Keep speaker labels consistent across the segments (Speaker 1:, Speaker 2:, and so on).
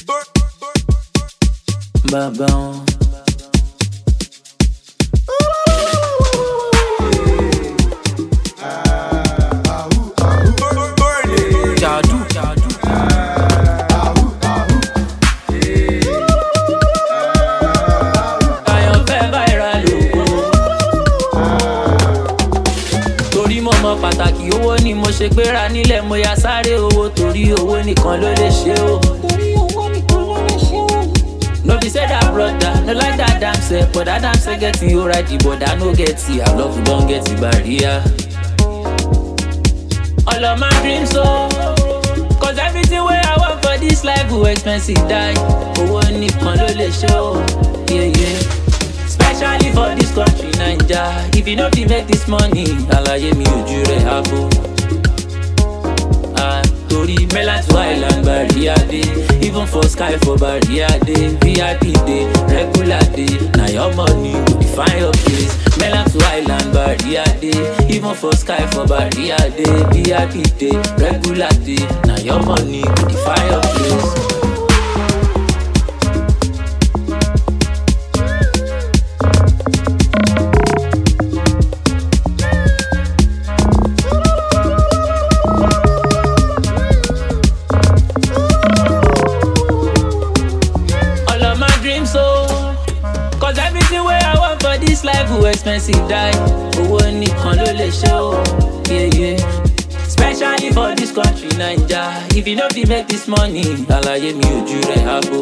Speaker 1: Bàbá wọn. Jàdú. Àyànfẹ́ viral lògùn. Torí mo mọ pàtàkì owó ni mo ṣe gbéra nílẹ̀ mo ya sáré owó torí owó nìkan ló lè ṣe o. No be say that brother, no like that damn self, but that damn self get you right, but I no get it. I love you, don't get it barrier. All of my dreams so Cause everything wey I want for this life go expensive die Owó nìkan ló lè ṣe o yeah, yeah. Especially for this country Naija If you no fit make this money Àlàyé mi ojú rẹ̀ àbò Ah, Torí mainland to island barrier dey Even for sky for barrier dey VIP dey regular dey Na your money go define your place Mainland to island barrier dey Even for sky for barrier dey VIP dey regular dey Na your money go define your place. all of my dreams so Cause everything wey I want for this life go expensive die Owó nìkan ló lè ṣe o yeah, yeah. Especially for this country Naija If you no fit make this money Àlàyé mi ojú rẹ̀ àbò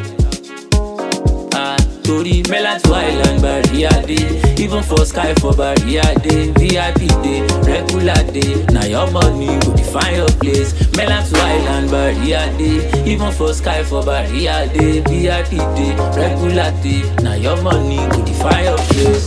Speaker 1: Ah, Torí mainland to island barrier dey Even for sky for barrier dey VIP dey regular dey Na your money go define your place Mainland to island barrier dey Even for sky for barrier dey VIP dey regular dey Na your money go define your place.